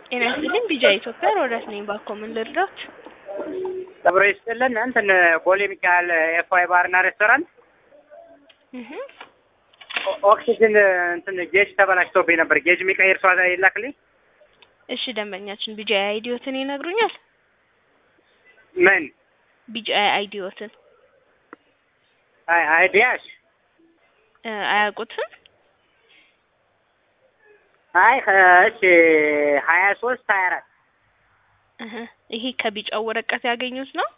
ጤና ይስጥልኝ ቢጃ ኢትዮጵያ ሮዳስ ነኝ። ባኮ ምን ልርዳት? አብሮ ይስጥልን እንትን ቦሌ ሚካኤል ኤፍዋይ ባርና ሬስቶራንት እህ ኦ- ኦክሲጅን እንትን ጌጅ ተበላሽቶብኝ ነበር። ጌጅ የሚቀይር ሰው ይላክልኝ። እሺ ደንበኛችን ቢጃ አይዲዮትን ይነግሩኛል? ምን ቢጃ አይዲዮትን አይ አይዲያሽ እ አያውቁትም? አይ እሺ ሀያ ሶስት ሀያ አራት እህ ይሄ ከቢጫው ወረቀት ያገኙት ነው?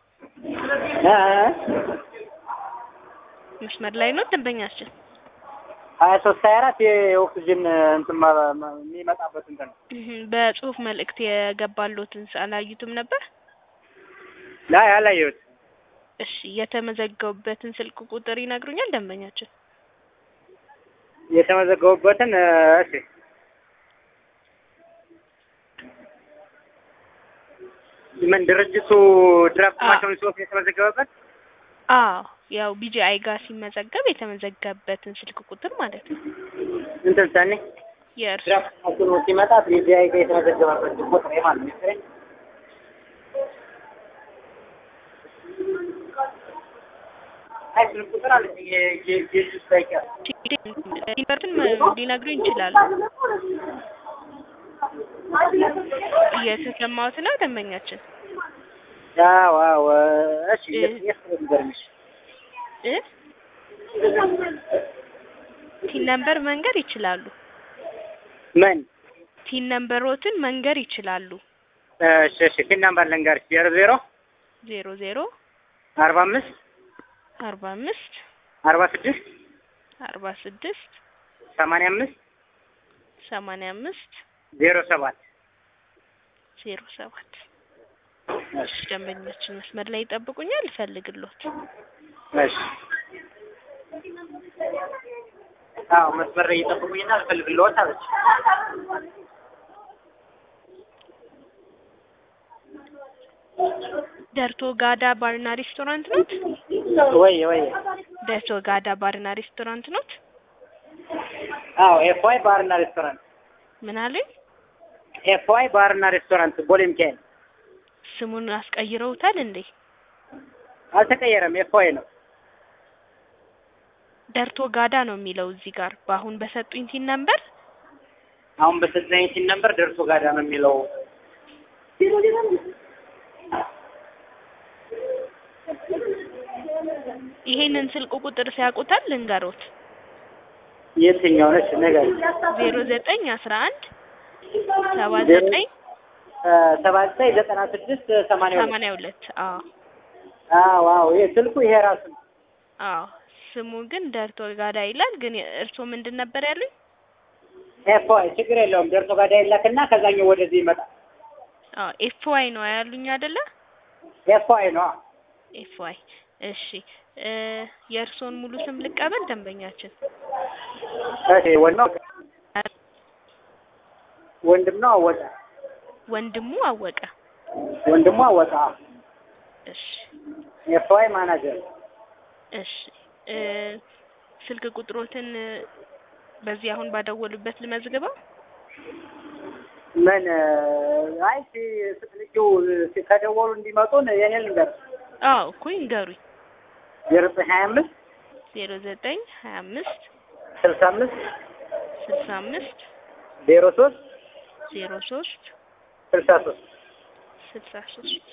መስመር ላይ ነው ደንበኛችን። ሀያ ሶስት ሀያ አራት የኦክሲጅን እንትን ማ- ማ- የሚመጣበት እንትን ነው። እህ በጽሁፍ መልእክት የገባሎትን አላዩትም ነበር? ላይ አላየሁት። እሺ የተመዘገቡበትን ስልክ ቁጥር ይነግሩኛል ደንበኛችን? የተመዘገቡበትን እሺ ምን ድርጅቱ ድራፍት አ- ማሽኑን ሲወስድ የተመዘገበበት አዎ ያው ቢጂአይ ጋር ሲመዘገብ የተመዘገበበትን ስልክ ቁጥር ማለት ነው። እንትን ሰኔ የእርሱ ድራፍት ማሽኑ ሲመጣ ቢዚአይ ጋር የተመዘገበበት ቁጥር ማለት ነው። አይ ስልክ ቁጥር አለ የጌጅ ሳይቀር ሊነግሩን ሊነግሩኝ ይችላሉ። እየተሰማሁት ነው ደንበኛችን አዎ አዎ እሺ እ- የት የት ነው የሚገርምሽ እ ቲን ነምበር መንገር ይችላሉ። ምን ቲን ነምበሮትን መንገር ይችላሉ። እሺ እሺ ፒን ናምበር ልንገርሽ ዜሮ ዜሮ ዜሮ ዜሮ አርባ አምስት አርባ አምስት አርባ ስድስት አርባ ስድስት ሰማንያ አምስት ሰማንያ አምስት ዜሮ ሰባት ዜሮ ሰባት እሺ ደንበኛችን መስመር ላይ ይጠብቁኛል። እፈልግሎት እሺ አዎ መስመር ላይ እየጠበቁኝና አልፈልግልዎት አለች። ደርቶ ጋዳ ባርና ሬስቶራንት ኖት? ወይ ወይ ደርቶ ጋዳ ባርና ሬስቶራንት ኖት? አዎ ኤፍዋይ ባርና ሬስቶራንት ምን አለኝ? ኤፍዋይ ባርና ሬስቶራንት ቦሌ ሚካኤል ስሙን አስቀይረውታል እንዴ? አልተቀየረም። ኤፍዋይ ነው። ደርቶ ጋዳ ነው የሚለው እዚህ ጋር በአሁን በሰጡኝ ቲን ነምበር። አሁን በተዘኝ ሲን ነበር ደርሶ ጋዳ ነው የሚለው። ይሄንን ስልክ ቁጥር ሲያውቁታል ልንገሮት። የትኛው ነች ነገር ዜሮ ዘጠኝ አስራ አንድ ሰባ ዘጠኝ ሰባ ዘጠኝ ዘጠና ስድስት ሰማንያ ሁለት ሰማንያ ሁለት አዎ አዎ አዎ ይሄ ስልኩ ይሄ ራሱ ነው። አዎ ስሙ ግን ደርቶ ጋዳ ይላል። ግን እርስዎ ምንድን ነበር ያሉኝ? ኤፍዋይ ችግር የለውም። ደርሶ ጋዳ ይላክና ከዛኛው ወደዚህ ይመጣል። አዎ ኤፍ ዋይ ነው ያሉኝ አይደለ? ኤፍዋይ ነው። ኤፍ ዋይ እሺ እ የእርስዎን ሙሉ ስም ልቀበል ደንበኛችን? እሺ ወንድም ወንድም ነው አወቀ ወንድሙ አወቀ። ወንድሙ አወቀ እሺ ኤፍዋይ ማናጀር እሺ እ ስልክ ቁጥሮትን እ በዚህ አሁን ባደወሉበት ልመዝግበው? ምን አይ ሲ- ስትልኪው ሲ- ከደወሉ እንዲመጡን የኔ ልንገር አዎ እኮ ይንገሩኝ። ዜሮ ዘጠኝ ሀያ አምስት ዜሮ ዘጠኝ ሀያ አምስት ስልሳ አምስት ስልሳ አምስት ዜሮ ሶስት ዜሮ ሶስት ስልሳ ሶስት ስልሳ ሶስት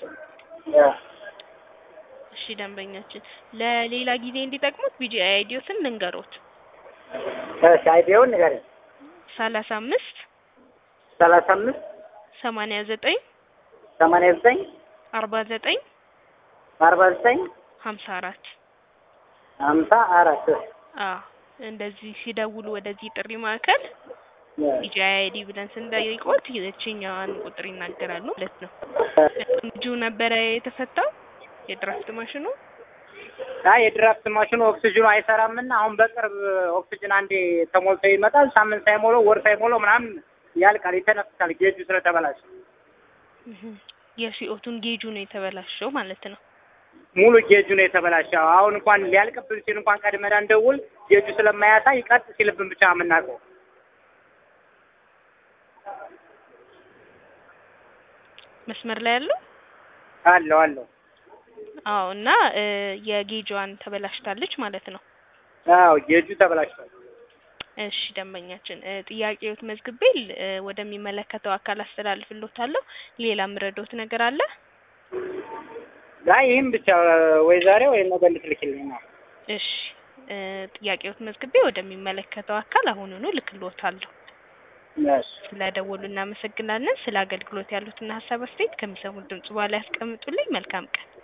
እሺ ደንበኛችን ለሌላ ጊዜ እንዲጠቅሙት ቢጂአይ አይዲዮትን ልንገሮት እሺ አይዲውን ንገረኝ ሰላሳ አምስት ሰላሳ አምስት ሰማንያ ዘጠኝ ሰማንያ ዘጠኝ አርባ ዘጠኝ አርባ ዘጠኝ ሀምሳ አራት ሀምሳ አራት አዎ እንደዚህ ሲደውሉ ወደዚህ ጥሪ ማዕከል ቢጂአይ አይዲ ብለን ስንጠይቆት ይህችኛዋን ቁጥር ይናገራሉ ማለት ነው። ልጁ ነበረ የተፈታው የድራፍት ማሽኑ አይ የድራፍት ማሽኑ ኦክሲጅኑ አይሰራምና አሁን በቅርብ ኦክሲጅን አንዴ ተሞልቶ ይመጣል። ሳምንት ሳይሞላው ወር ሳይሞላው ምናምን ያልቃል፣ ይተነፍሳል ጌጁ ስለተበላሸ እህ የሲኦቱን ጌጁ ነው የተበላሸው ማለት ነው። ሙሉ ጌጁ ነው የተበላሸው። አሁን እንኳን ሊያልቅብን ሲል እንኳን ቀድመን እንደውል ጌጁ ስለማያሳይ ቀጥ ሲልብን ብቻ የምናውቀው መስመር ላይ ያለው አለው አለው። አዎ እና እ የጌጇን ተበላሽታለች ማለት ነው። አዎ ጌጁ ተበላሽቷል። እሺ ደንበኛችን እ ጥያቄዎት መዝግቤ ል- እ ወደሚመለከተው አካል አስተላልፍልዎታለሁ። ሌላ የምረዳዎት ነገር አለ? አይ ይህም ብቻ ወይ ዛሬ ወይ ነገ እንድትልክልኝ ነው። እሺ እ ጥያቄዎት መዝግቤ ወደሚመለከተው አካል አሁኑኑ ልክልዎታለሁ። እሺ ስለደወሉ እናመሰግናለን። ስለ አገልግሎት ያሉትን ሀሳብ አስተያየት ከሚሰሙት ድምጽ በኋላ ያስቀምጡልኝ። መልካም ቀን።